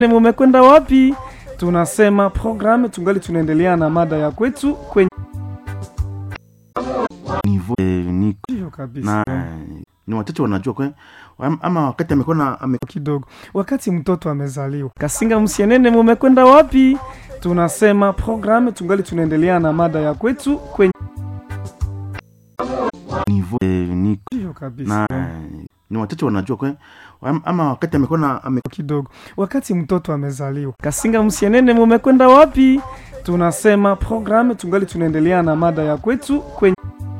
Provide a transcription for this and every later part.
mumekwenda wapi? Tunasema programu tungali tunaendelea na mada ya kwetu kwenye niveau eh, ni hiyo kabisa na ni watoto wanajua kwe am- ama wakati amekuwa na ame, kidogo. Wakati mtoto amezaliwa, Kasinga Msienene, mumekwenda wapi? Tunasema programu tungali tunaendelea na mada ya kwetu kwenye niveau eh, ni hiyo kabisa na ni watoto wanajua kwe am- ama wakati amekuwa na ame, kidogo. Wakati mtoto amezaliwa, Kasinga Msienene, mumekwenda wapi? Tunasema programu tungali tunaendelea na mada ya kwetu kwenye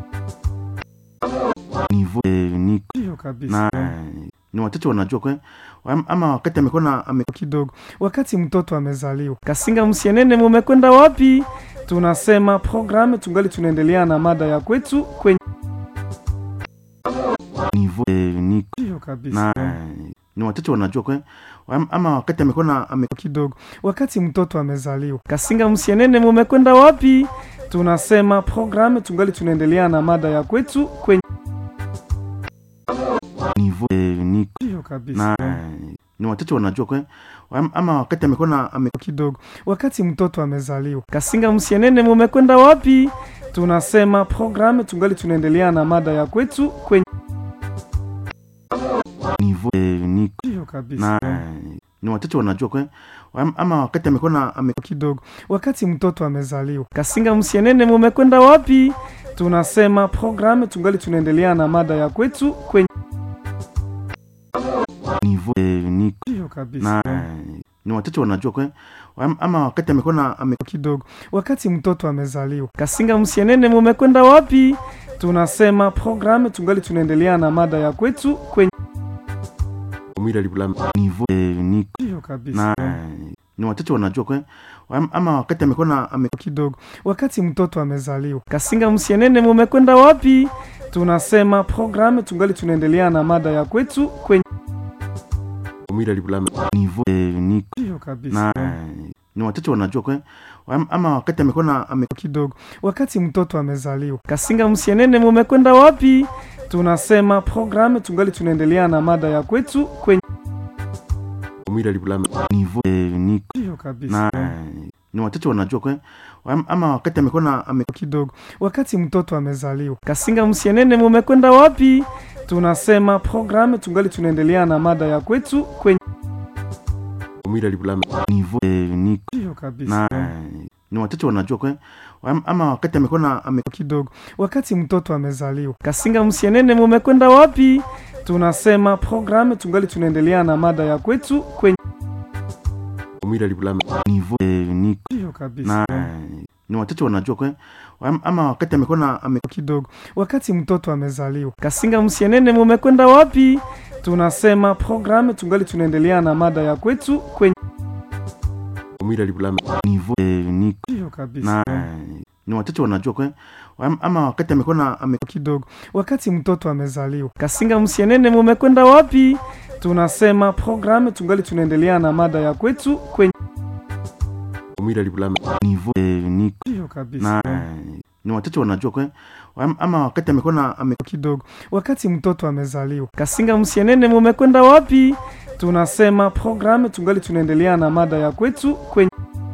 niveau eh, ni hiyo kabisa na ni watoto wanajua kwe am- ama wakati amekuwa na ame, kidogo. Wakati mtoto amezaliwa, Kasinga Msienene, mumekwenda wapi? Tunasema programu tungali tunaendelea na mada ya kwetu kwenye niveau eh, ni hiyo kabisa na ni watoto wanajua kwe am- ama wakati amekuwa na ame, kidogo. Wakati mtoto amezaliwa, Kasinga Msienene, mumekwenda wapi? Tunasema programu tungali tunaendelea na mada ya kwetu kwenye niveau eh, ni hiyo kabisa na ni watoto wanajua kwe am- ama wakati amekuwa na ame, kidogo. Wakati mtoto amezaliwa, Kasinga Msienene, mumekwenda wapi? Tunasema programu tungali tunaendelea na mada ya kwetu kwenye niveau eh, ni hiyo kabisa na ni watoto wanajua kwe am- ama wakati amekuwa na ame, kidogo. Wakati mtoto amezaliwa, Kasinga Msienene, mumekwenda wapi? Tunasema programu tungali tunaendelea na mada ya kwetu kwenye niveau eh, ni hiyo kabisa na ni watoto wanajua kwe am- ama wakati amekuwa na ame, kidogo. Wakati mtoto amezaliwa, Kasinga Msienene, mumekwenda wapi? Tunasema programu tungali tunaendelea na mada ya kwetu kwenye niveau eh, ni hiyo kabisa na ni watoto wanajua kwe am- ama wakati amekuwa na ame, kidogo. Wakati mtoto amezaliwa, Kasinga Msienene, mumekwenda wapi? Tunasema programu tungali tunaendelea na mada ya kwetu kwenye niveau eh, ni hiyo kabisa na ni watoto wanajua kwe am- ama wakati amekuwa na ame, kidogo. Wakati mtoto amezaliwa, Kasinga Msienene, mumekwenda wapi? Tunasema programu tungali tunaendelea na mada ya kwetu kwenye niveau eh, ni hiyo kabisa na ni watoto wanajua kwe am- ama wakati amekuwa na ame, kidogo. Wakati mtoto amezaliwa, Kasinga Msienene, mumekwenda wapi? Tunasema programu tungali tunaendelea na mada ya kwetu kwenye niveau eh, ni hiyo kabisa na ni watoto wanajua kwe am- ama wakati amekuwa na ame, kidogo. Wakati mtoto amezaliwa, Kasinga Msienene, mumekwenda wapi? Tunasema programu tungali tunaendelea na mada ya kwetu kwenye niveau eh, ni hiyo kabisa na ni watoto wanajua kwe am- ama wakati amekuwa na ame, kidogo. Wakati mtoto amezaliwa, Kasinga Msienene, mumekwenda wapi? Tunasema programu tungali tunaendelea na mada ya kwetu kwenye niveau eh, ni hiyo kabisa na ni watoto wanajua kwe am- ama wakati amekuwa na ame, kidogo. Wakati mtoto amezaliwa, Kasinga Msienene, mumekwenda wapi? Tunasema programu tungali tunaendelea na mada ya kwetu kwenye niveau eh, ni hiyo kabisa na ni watoto wanajua kwe am- ama wakati amekuwa na ame, kidogo. Wakati mtoto amezaliwa, Kasinga Msienene, mumekwenda wapi? Tunasema programu tungali tunaendelea na mada ya kwetu kwenye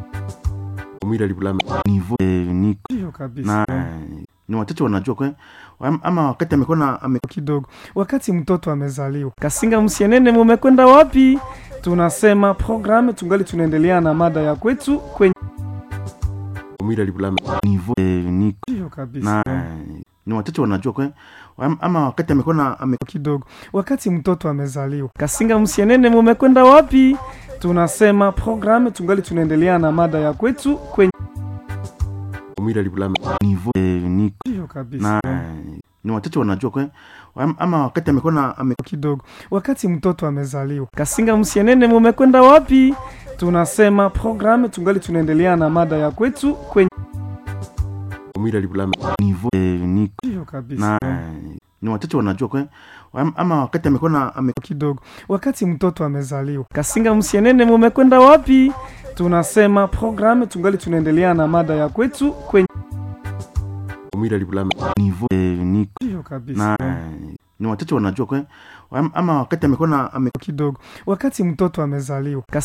niveau eh, ni hiyo kabisa na ni watoto wanajua kwe am- ama wakati amekuwa na ame, kidogo. Wakati mtoto amezaliwa, Kasinga Msienene, mumekwenda wapi? Tunasema programu tungali tunaendelea na mada ya kwetu kwenye niveau eh, ni hiyo kabisa na ni watoto wanajua kwe am- ama wakati amekuwa na ame, kidogo. Wakati mtoto amezaliwa, Kasinga Msienene, mumekwenda wapi? Tunasema programu tungali tunaendelea na mada ya kwetu kwenye niveau eh, ni hiyo kabisa na ni watoto wanajua kwe am- ama wakati amekuwa na ame, kidogo. Wakati mtoto amezaliwa, Kasinga Msienene, mumekwenda wapi? Tunasema programu tungali tunaendelea na mada ya kwetu kwenye niveau eh, ni hiyo kabisa na ni watoto wanajua kwe am- ama wakati amekuwa na ame, kidogo. Wakati mtoto amezaliwa, Kasinga Msienene, mumekwenda wapi? Tunasema programu tungali tunaendelea na mada ya kwetu kwenye niveau eh, ni hiyo kabisa na ni watoto wanajua kwe am- ama wakati amekuwa na ame, kidogo. Wakati mtoto amezaliwa,